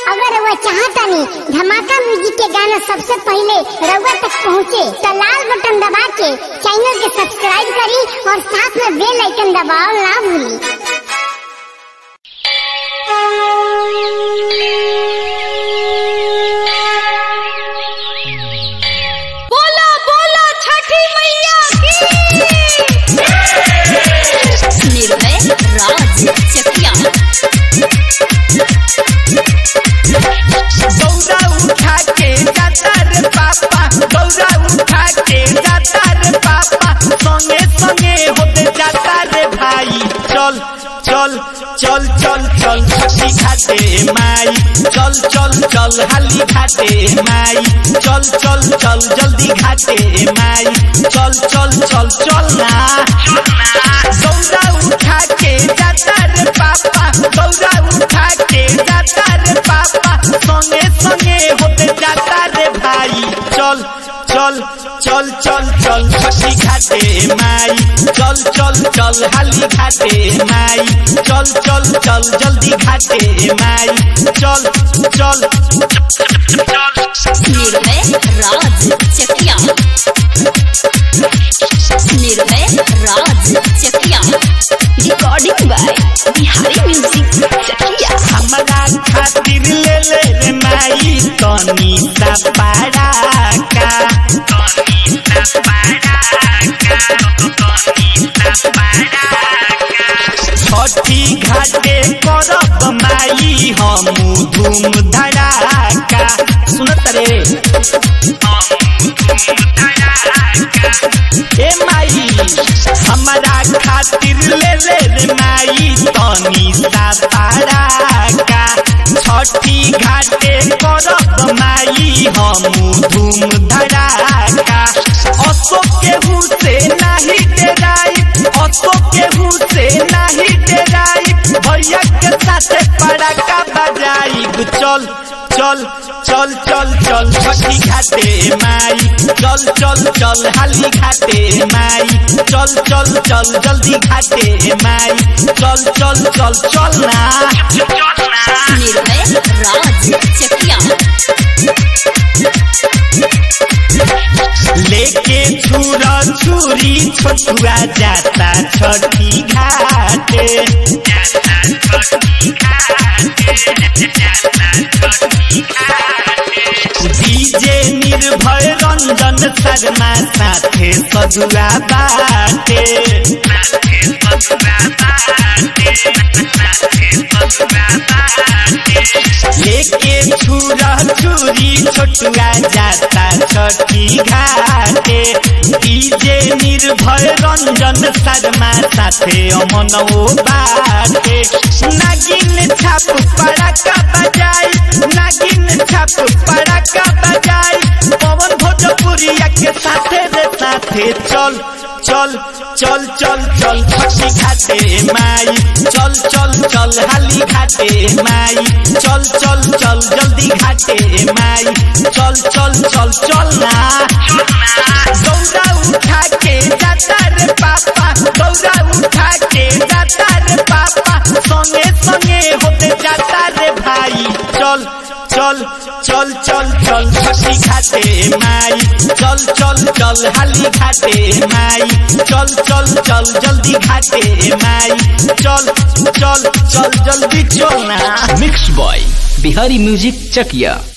अगर रउआ चाहतानी धमाका म्यूजिक के गाना सबसे पहले रउआ तक पहुँचे तो लाल बटन दबा के चैनल के सब्सक्राइब करी और साथ में बेल आइकन दबाओ ना भूली बोला बोला छठी मैया की निर्भय राज चकिया गौरा उठा के जाता रे पापा गौरा उठा के जाता रे पापा संगे संगे होते जाता रे भाई चल चल चल चल चल छठी घाटे माई चल चल चल हाली घाटे माई चल चल चल जल्दी घाटे माई चल चल चल चल ना गौरा उठा के जाता रे पापा गौरा उठा के जाता रे पापा संगे संगे होते जाता रे भाई चल चल चल चल चल छठी घाटे माई चल चल चल हाली घाटे माई चल चल चल जल्दी घाटे माई चल चल Nirbhay Raj Chakiya Nirbhay Raj Chakiya recording by Bihari music Chakiya हमरा खातिर ले ले रे माई तनी सा पड़ाका छठी घाटे करब माई हम धूम धड़ाका सुनत रे ए माई हमरा खातिर ले ले रे माई तनी सा पड़ाका छठी घाटे करब माई हम धूम धड़ाका असो केहू से नाही डेराई असो केहू से नाही डेराई भैया के साथे पड़ाका बजाई चल चल चल चल चल छठी घाटे माई चल चल चल हाली घाटे माई चल चल चल जल्दी घाटे माई चल चल चल चल ना निर्भय राज चकिया लेके छुरा छुरी छोटुआ जाता छठी घाटे डीजे निर्भय रंजन शर्मा साथे सजुआ बाटे लेके छुरा छुरी छोटुआ जाता छठी घाटे डीजे निर्भय रंजन शर्मा साथे अमनौ बाटे नागिन छाप पड़ाका बजाई नागिन छाप पड़ाका बजाई पवन भोजपुरिया के साथे रे साथे चल चल चल चल चल छठी घाटे माई चल चल चल हाली घाटे माई चल चल चल जल्दी घाटे माई चल चल चल चल ना गौरा उठा के जाता रे पापा गौरा उठा के जाता रे पापा संगे संगे होते जाता रे भाई चल चल चल चल चल छठी घाटे माई चल चल चल हाली घाटे माई चल चल चल जल्दी घाटे माई चल चल चल जल्दी चल ना मिक्स बॉय बिहारी म्यूजिक चकिया